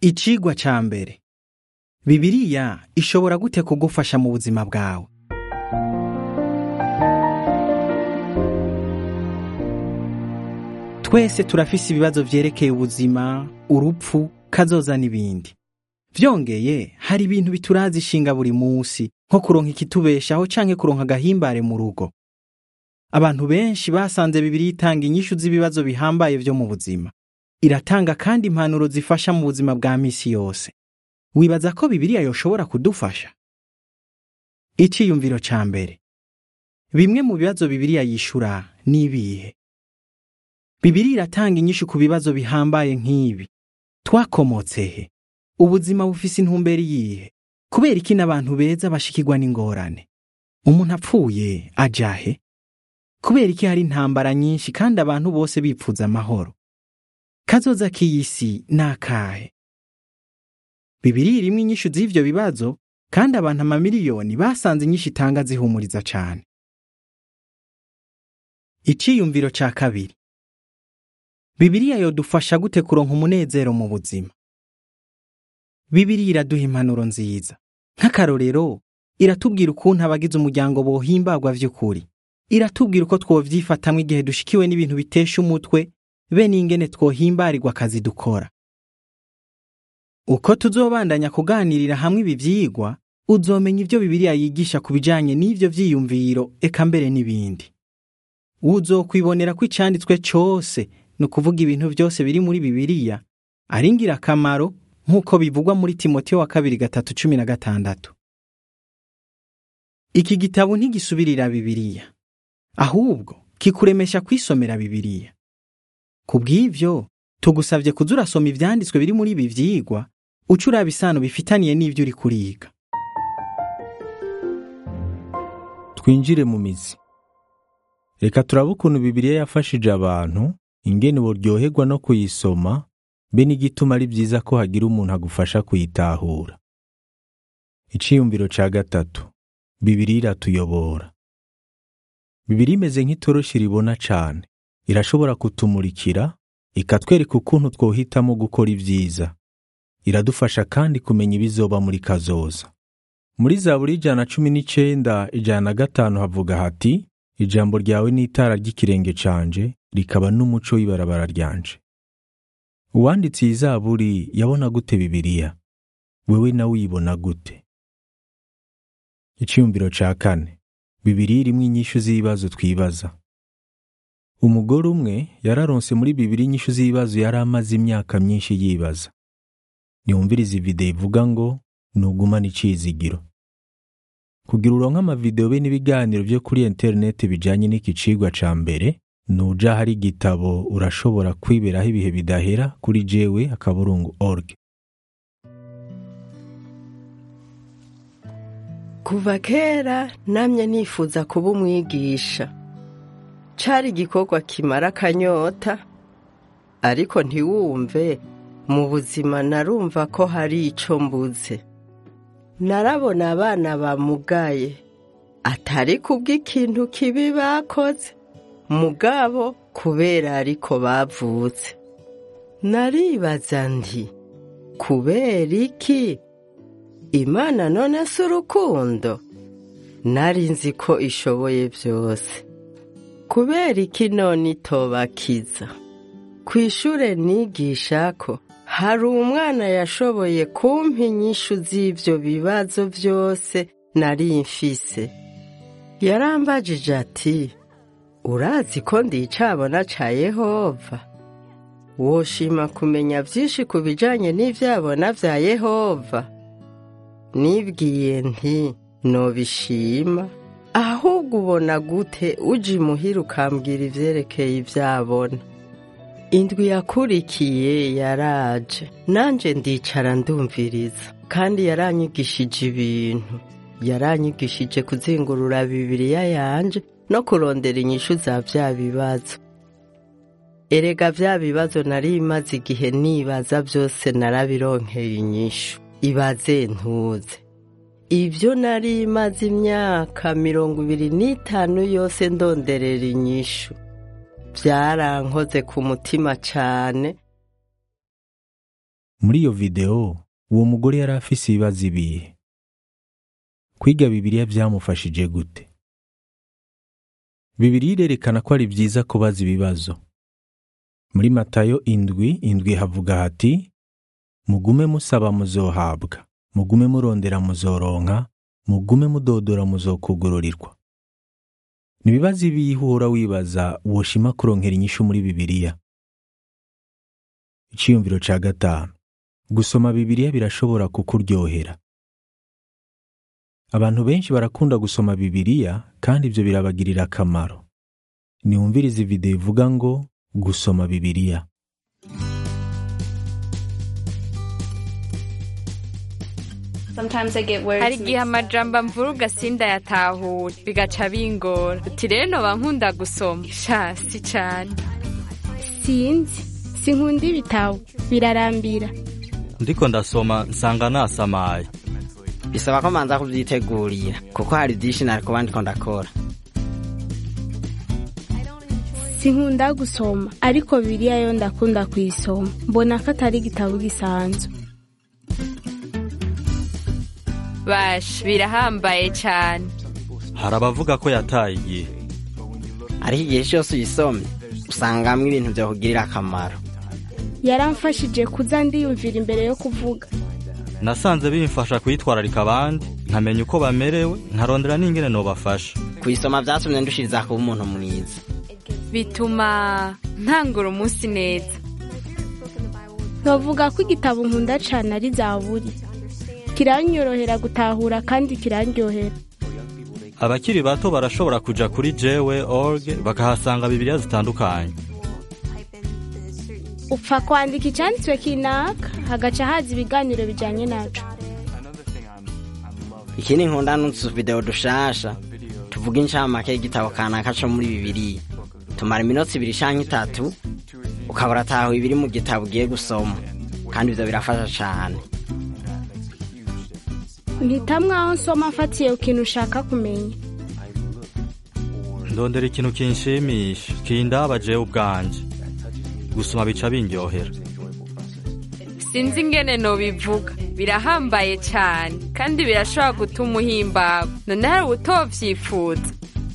Icigwa ca mbere Bibiliya ishobora gute kugufasha mu buzima bwawe? Twese turafise ibibazo vyerekeye ubuzima, urupfu, kazoza n'ibindi. Vyongeye hari ibintu bituraza ishinga buri musi nko kuronka ikitubeshaho canke kuronka agahimbare mu rugo. Abantu benshi basanze Bibiliya itanga inyishu z'ibibazo bihambaye vyo mu buzima. Iratanga kandi impanuro zifasha mu buzima bwa misi yose. Wibaza ko Bibiliya yoshobora kudufasha? Iciyumviro ca mbere. Bimwe mu bibazo Bibiliya yishura ni ibihe? Bibiliya iratanga inyishu ku bibazo bihambaye nk'ibi. Twakomotse he? Ubuzima bufise intumbero iyihe? Kubera iki n'abantu beza bashikirwa n'ingorane? Umuntu apfuye aja he? Kubera iki hari intambara nyinshi kandi abantu bose bipfuza amahoro? Kazoza k'iyi si ni akahe? Bibiliya irimwo inyishu z'ivyo bibazo kandi abantu amamiliyoni basanze inyishu itanga zihumuriza cane. Iciyumviro ca kabiri. Bibiliya yodufasha gute kuronka umunezero mu buzima? Bibiliya iraduha impanuro nziza. Nk'akarorero, iratubwira ukuntu abagize umuryango bohimbagwa vy'ukuri. Iratubwira uko twovyifatamwo igihe dushikiwe n'ibintu bitesha umutwe, be n'ingene twohimbarirwa akazi dukora. Uko tuzobandanya kuganirira hamwe ibi vyigwa, uzomenya ivyo Bibiliya yigisha ku bijanye n'ivyo vyiyumviro eka mbere n'ibindi. Uzokwibonera ko icanditswe cose, ni ukuvuga ibintu vyose biri muri Bibiliya, ari ingirakamaro nk'uko bivugwa muri Timoteyo wa kabiri gatatu cumi na gatandatu. Iki gitabo ntigisubirira Bibiliya, ahubwo kikuremesha kwisomera Bibiliya. Kubw'ivyo, tugusavye kuza urasoma ivyanditswe biri muri ibi vyigwa, uca uraba isano bifitaniye n'ivyo uri kuriga. twinjire mu mizi reka turabe ukuntu bibiliya yafashije abantu ingene boryoherwa no kuyisoma be n'igituma ari byiza ko hagira umuntu agufasha kuyitahura iciyumviro ca gatatu bibiliya iratuyobora bibiliya imeze nk'itoroshi ribona cane irashobora kutumurikira ikatwereka ukuntu twohitamo gukora ibyiza iradufasha kandi kumenya ibizoba muri kazoza muri zaburi ijana cumi n'icenda ijana na gatanu havuga hati ijambo ryawe ni itara ry'ikirenge canje rikaba n'umuco w'ibarabara ryanje uwanditse iyi zaburi yabona gute bibiliya wewe nawe uyibona gute iciyumviro ca kane bibiliya irimwo inyishu z'ibibazo twibaza umugore umwe yararonse muri bibiliya inyishu z'ibibazo yari amaze imyaka myinshi yibaza niyumviriza ivideo ivuga ngo nugumane icizigiro kugira uronke amavideo be n'ibiganiro vyo kuri interineti bijanye n'iki cigwa ca mbere nuja hari igitabo urashobora kwiberaho ibihe bidahera kuri jewe akaburungu org kuva kera namye nifuza kuba umwigisha cari igikorwa kimara akanyota ariko ntiwumve mu buzima narumva ko hari ico mbuze narabona abana bamugaye atari kubw'ikintu kibi bakoze mugabo kubera ariko bavutse naribaza nti kubera iki imana none si urukundo nari nzi ko ishoboye byose kubera iki none itobakiza ku ishure nigishako hari umwana yashoboye kumpa inyishu z'ivyo bibazo vyose nari mfise yarambajije ati urazi ko ndicabona ca yehova woshima kumenya vyinshi ku bijanye n'ivyabona vya yehova nibwiye nti nobishima ahubwo ubona gute uje imuhira ukambwira ivyerekeye ivyabona indwi yakurikiye yaraje nanje ndicara ndumviriza kandi yaranyigishije ibintu yaranyigishije kuzingurura bibiriya yanje no kurondera inyishu za vya bibazo erega vya bibazo nari maze igihe nibaza byose narabironkeye inyishu ibaze ntuze ibyo nari maze imyaka mirongo ibiri n'itanu yose ndonderera inyishu byarankoze ku mutima cane muri iyo videwo uwo mugore yari afise ibibazo ibihe kwiga bibiliya byamufashije gute bibiliya irerekana ko ari byiza kubaza ibibazo muri matayo indwi indwi havuga hati mugume musaba muzohabwa mugume murondera muzoronka mugume mudodora muzokugururirwa ni ibibazo ibihe uhora wibaza woshima kuronkera inyishu muri bibiliya icyiyumviro cya gatanu gusoma bibiliya birashobora kukuryohera abantu benshi barakunda gusoma bibiliya kandi ibyo birabagirira akamaro niwumvirize videwo ivuga ngo gusoma bibiliya hari igihe amajambo mvuruga sindayatahura bigaca bingora uti rero noba nkunda gusoma sha si cane sinzi sinkunda ibitabo birarambira ndiko ndasoma nsanga nasamaye bisaba ko manza kubyitegurira kuko hari byinshi nari kuba ndiko ndakora sinkunda gusoma ariko biriya yo ndakunda kuyisoma mbona ko atari igitabo gisanzwe basha birahambaye cane hari abavuga ko yataye igihe ariko igihe cyose uyisomye usangamwo ibintu byakugirira akamaro yaramfashije kuza ndiyumvira imbere yo kuvuga nasanze bimfasha kwitwararika abandi nkamenya uko bamerewe nkarondera n'ingene nobafasha kuyisoma byatumye ndushiriza kuba umuntu mwiza bituma ntangura umunsi neza nkavuga ko igitabo nkunda cane ari zaburi kiranyorohera gutahura kandi kirandyohera abakiri bato barashobora kuja kuri jewe org bakahasanga bibiliya zitandukanye upfa kwandika icyanditswe kinaka hagaca haza ibiganiro bijanye naco ikindi nkunda n'utu videwo dushasha tuvuga incamake y'igitabo kanaka co muri bibiliya tumara iminota ibiri canke itatu ukaba uratahuye ibiri mu gitabo ugiye gusoma kandi ivyo birafasha cane mpitamwo aho nsoma mfatiye ku kintu ushaka kumenya ndondera ikintu kinshimisha kindaba jewe ubwanje gusoma bica bindyohera sinzi ingene nobivuga birahambaye cane kandi birashobora gutuma uhimbawe none hari utovyifuza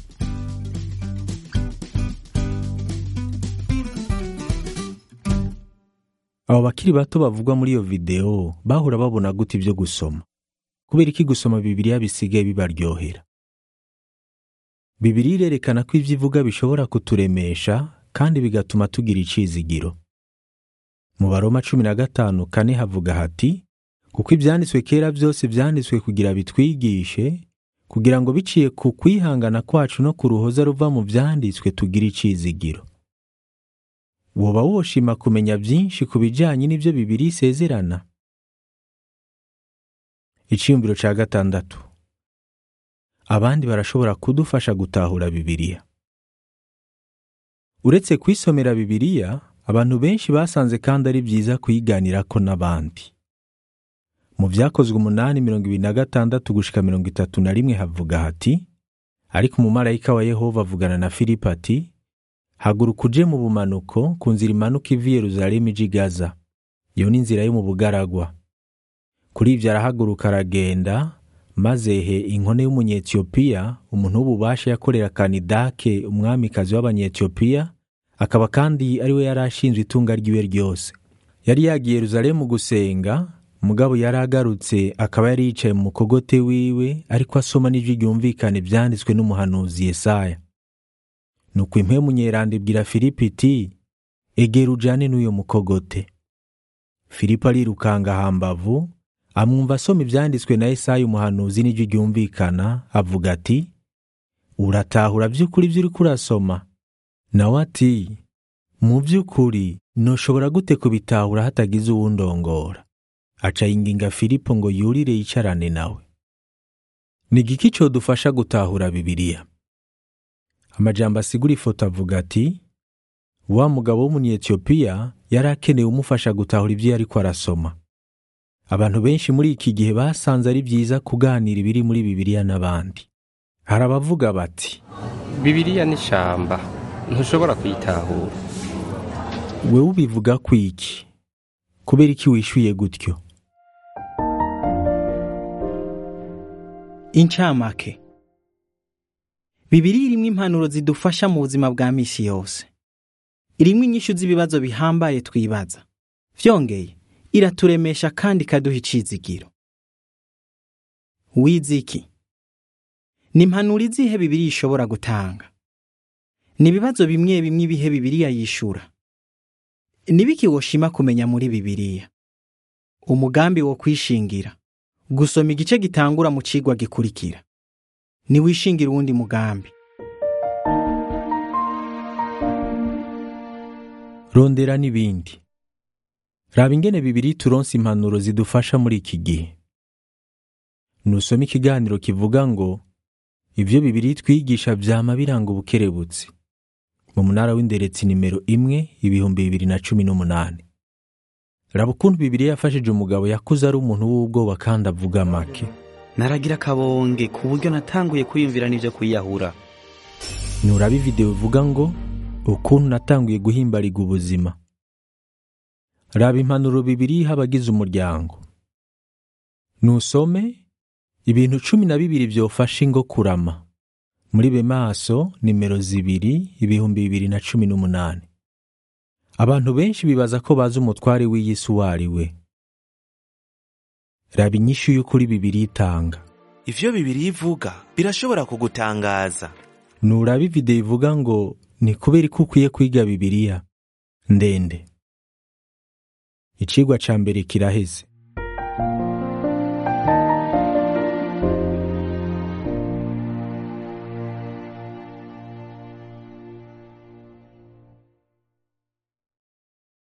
abo bakiri bato bavugwa muri iyo videwo bahora babona gute ibyo gusoma kubera iki gusoma bibiliya bisigaye bibaryohera bibiliya irerekana ko ibyo ivuga bishobora kuturemesha kandi bigatuma tugira icizigiro mu baroma cumi na gatanu kane havuga hati kuko ibyanditswe kera byose byanditswe kugira bitwigishe kugira ngo biciye ku kwihangana kwacu no ku ruhoza ruva mu byanditswe tugire icizigiro woba woshima kumenya byinshi ku bijyanye n'ibyo bibiri isezerana icyiyumviro cya gatandatu abandi barashobora kudufasha gutahura bibiliya uretse kwisomera bibiliya abantu benshi basanze kandi ari byiza kuyiganirako n'abandi mu byakozwe umunani mirongo ibiri na gatandatu gushika mirongo itatu na rimwe havuga hati ariko umumarayika wa yehova avugana na filipo ati haguruka uje mu bumanuko ku nzira imanuka iva i yeruzalemu ija i gaza iyo ni inzira yo mu bugaragwa kuri ibyo arahaguruka aragenda maze he inkone y'umunyetiyopiya umuntu w'ububasha yakorera kanidake umwamikazi w'abanyetiyopiya akaba kandi ari we yari ashinzwe itunga ry'iwe ryose yari yagiye yeruzalemu gusenga mugabo yari agarutse akaba yari yicaye mu mukogote wiwe ariko asoma n'ijwi ryumvikana ibyanditswe n'umuhanuzi yesaya nuko impemu nyeranda ibwira filipo iti egera ujane n'uyo mukogote filipo arirukanga hambavu amwumva asoma ibyanditswe na Yesaya umuhanuzi n'ijwi ryumvikana avuga ati uratahura by'ukuri ibyo uri kurasoma nawe ati mu by'ukuri ntushobora gute kubitahura hatagize uwundongora aca yinginga filipo ngo yurire yicarane nawe ni igiki cyodufasha gutahura bibiliya amajambo asigura ifoto avuga ati wa mugabo w'umunyetiyopiya yari akeneye umufasha gutahura ibyo yari arasoma abantu benshi muri iki gihe basanze ari byiza kuganira ibiri muri bibiliya n'abandi hari abavuga bati bibiliya ni ishamba ntushobora kuyitahura wewe ubivuga ku iki kubera iki wishyuye gutyo incamake bibiri irimwo impanuro zidufasha mu buzima bwa misi yose irimwo inyishu z'ibibazo bihambaye twibaza vyongeye iraturemesha kandi ikaduha icizigiro wize iki ni impanuro izihe bibiri ishobora gutanga ni ibibazo bimwe bimwe ibihe bibiriya yishura nibiki woshima kumenya muri bibiriya umugambi wo kwishingira gusoma igice gitangura mu cigwa gikurikira niwishingira uwundi mugambi rondera n'ibindi raba ingene bibiri turonse impanuro zidufasha muri iki gihe nusoma ikiganiro kivuga ngo ibyo bibiri twigisha vyama biranga ubukerebutsi mu munara w'inderetsi nimero imwe ibihumbi bibiri na cumi n'umunani raba ukuntu bibiri yafashije umugabo yakuze ari umuntu w'ubwoba kandi avuga make naragira akabonge ku buryo natanguye kwiyumvira n'ibyo kwiyahura nuraba ivideo ivuga ngo ukuntu natanguye guhimbariga ubuzima raba impanuro bibiri iha abagize umuryango nusome ibintu cumi na bibiri vyofasha ingo kurama muri be maso nimero zibiri ibihumbi bibiri na cumi n'umunani abantu benshi bibaza ko bazi umutware w'iyi si uwo ari we raba inyishu y'ukuri bibiri itanga ivyo bibiri ivuga birashobora kugutangaza nuraba ivideo ivuga ngo ni kubera ko ukwiye kwiga bibiriya ndende icigwa ca mbere kiraheze